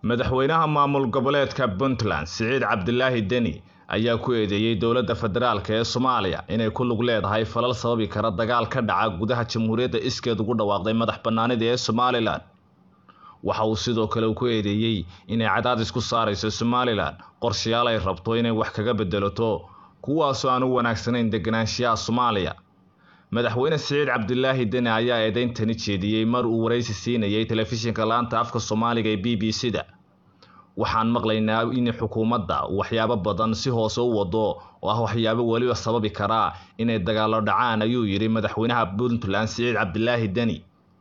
madaxweynaha maamul goboleedka puntland siciid cabdilaahi deni ayaa ku eedeeyey dowladda federaalk ee soomaaliya inay ku lug leedahay falal sababi kara dagaal ka dhaca gudaha jamhuuriyadda iskeed ugu dhawaaqday madax bannaanida ee somalilan waxa uu sidoo kale ku eedeeyey inay cadaadis ku saarayso somalilan qorshayaal ay rabto inay wax kaga bedelato kuwaasoo aan u wanaagsanayn deganaanshiyaha soomaaliya madaxweyne siciid cabdilaahi deni ayaa eedeyntani jeediyey mar uu waraysi siinayay telefishinka laanta afka soomaaliga ee b b c da waxaan maqlaynaa in xukuumadda waxyaabo badan si hoose u wado oo ah waxyaabo weliba sababi karaa inay dagaalo dhacaan ayuu yidhi madaxweynaha puntland siciid cabdilaahi deni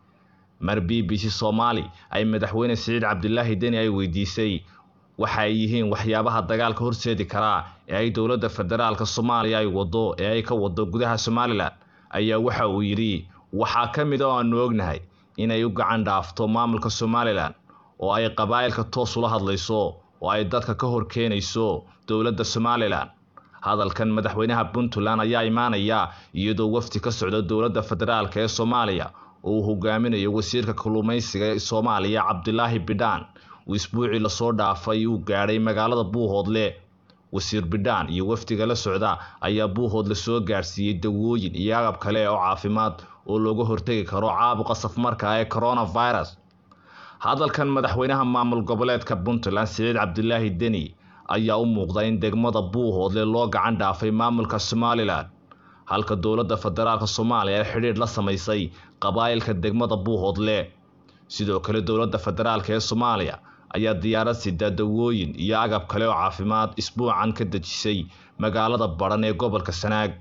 mar b b c soomaali ay madaxweyne siciid cabdilaahi deni ay weydiisay waxa ay yihiin waxyaabaha dagaalka horseedi karaa ee ay dowladda federaalka soomaaliya ay wado ee ay ka wado gudaha somalilan ayaa waxa uu yidhi waxaa ka mid a oo aanu ognahay inay u gacan dhaafto maamulka somalilan oo ay qabaa'ilka toos ula hadlayso oo ay dadka ka hor keenayso dowladda somalilan hadalkan madaxweynaha puntland ayaa imaanaya iyadoo wafdi ka socda dowladda federaalk ee soomaaliya oo uu hogaaminayo wasiirka kalluumaysiga ee soomaaliya cabdilaahi bidhaan uu isbuucii lasoo dhaafay uu gaadhay magaalada buuhoodle wasiir bidhaan iyo wafdiga la socda ayaa buuhoodle soo gaadhsiiyey dawooyin iyo agab kale oo caafimaad oo looga hortegi karo caabuqa safmarka ee coronavirus hadalkan madaxweynaha maamul goboleedka puntland siciid cabdilaahi deni ayaa u muuqda in degmada buuhoodle loo gacan dhaafay maamulka somalilan halka dowladda federaalk soomaaliya ay xidhiidh la samaysay qabaa'ilka degmada buuhoodle sidoo kale dowladda federaalk ee soomaaliya ayaa diyaarad sida dawooyin iyo agab kale oo caafimaad isbuucan ka dejisay magaalada badhan ee gobolka sanaag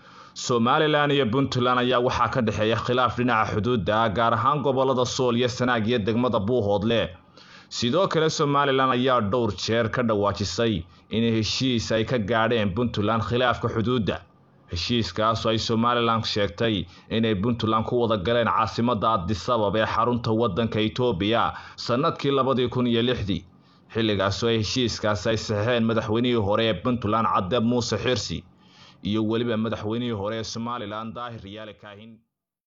somalilan iyo puntland ayaa waxaa ka dhexeeya khilaaf dhinaca xuduudda ah gaar ahaan gobolada sool iyo sanaag iyo degmada buuhoodle sidoo kale somalilan ayaa dhowr jeer ka dhawaajisay in heshiis ay ka gaadheen puntland khilaafka xuduudda heshiiskaasoo ay somalilan sheegtay inay puntland ku wada galeen caasimadda adisabab ee xarunta waddanka etoobiya sannadkii labadii kun iyo lixdii xilligaasoo ay heshiiskaasi ay saxeen madaxweynihii hore ee puntland cadde muuse xirsi iyo weliba madaxweynihii hore ee somalilan daahir riyaale kaahin